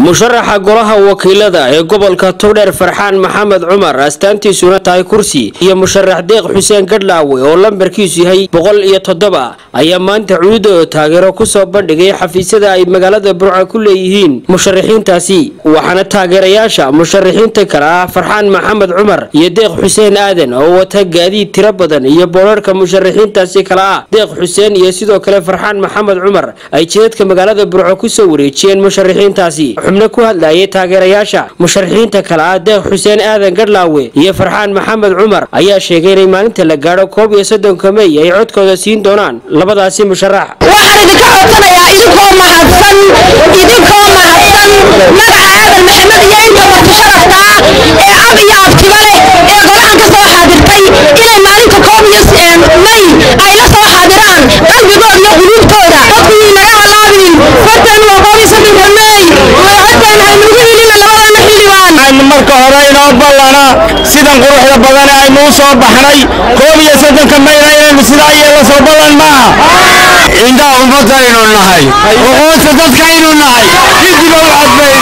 musharaxa golaha wakiilada ee gobolka togdheer farxaan maxamed cumar astaantiisuna tahay kursi iyo musharax deeq xuseen gadhlaawe oo lambarkiisu yahay boqol iyo toddoba ayaa maanta cuudooda taageero kusoo bandhigay xafiisyada ay magaalada burca ku leeyihiin musharaxiintaasi waxaana taageerayaasha musharaxiinta kale ah farxaan maxamed cumar iyo deeq xuseen aadan oo wata gaadiid tiro badan iyo boorarka musharaxiintaasi kale ah deeq xuseen iyo sidoo kale farxaan maxamed cumar ay jidadka magaalada burco kusoo wareejiyeen musharaxiintaasi xubno ku hadlayay taageerayaasha musharaxiinta kale ah deeq xuseen aadan gadhlaawe iyo farxaan maxamed cumar ayaa sheegay inay maalinta la gaadho koob iyo soddonka mey ay codkooda siin doonaan labadaasi musharax waxaan idinka codsanayaa idinkoo mahadsan idinkoo mahadsan magaca aadan maxamed iyo inta marti sharafta ah ee ab iyo abtiba leh ee golahan ka soo xaadirtay inay maalinta koob iyo may ay la soo xaadiraan qalbigooda iyo quluubtooda dadku inaga halaabin fartan waa koob iyo soddonka may haddaan haynugu helina labadana xildhibaan aynu marka hore inoo ballana sidan quruxda badan aynu u soo baxnay koob iyo soddonka mayna inaynu sidaa yeelo soo ballan maaha indhaha ummadaynu nahay uquudta dadkaynu nahay didiba u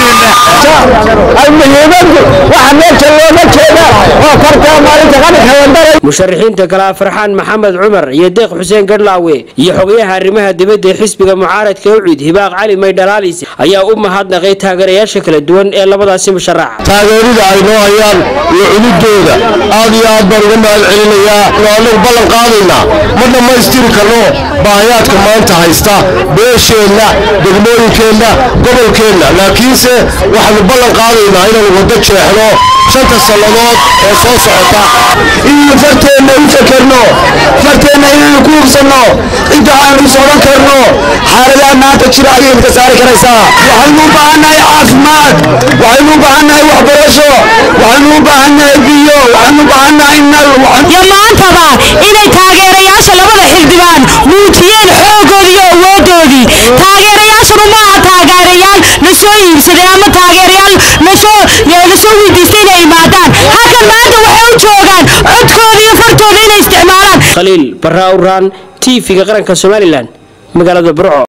codbaynu muhiimadu waxa meesha looga jeeda oo fartaa maalinta qaranka wandaray musharaxiinta kale ah farxaan maxamed cumar iyo deeq xuseen gadhlaawe iyo xogayaha arrimaha dibadda ee xisbiga mucaaradka ucid hibaaq cali maydhalaalis ayaa u mahadnaqay taageerayaasha kala duwan ee labadaasi musharax taageerida ay noo hayaan iyo cunidooda aad iyo aad baan uga mahad celinayaa anagu ballan qaadaynaa ma dhammaystiri karno baahayaadka maanta haysta beesheenna degmooyinkeenna gobolkeenna laakiinse waxaanu ballan qaadaynaa inaanu waddo jeexno shanta sannadood ee soo socota inaynu farteenna u fakerno farteenna inaynu ku hubsanno inta aanu is odhan karno xaaladaha maanta jira ayaynu ka saari karaysaa waxaynu u baahannahay caafimaad waxaynu u baahannahay waxbarasho waxaynu u baahannahay biyo waxaynu u baahannahay nal iyo maantaba inay taageerayaasha labada xildhibaan muujiyeen xoogoodii iyo awoodoodii taageerayaashanu maaha taageerayaal la soo iibsaday ama taageerayaal lasoo lasoo weydiistay inay imaadaan halkan maanta waxay u joogaan codkooda iyo fartooda inay isticmaalaan khaliil barra awraan t v-ga qaranka somalilan magaalada burco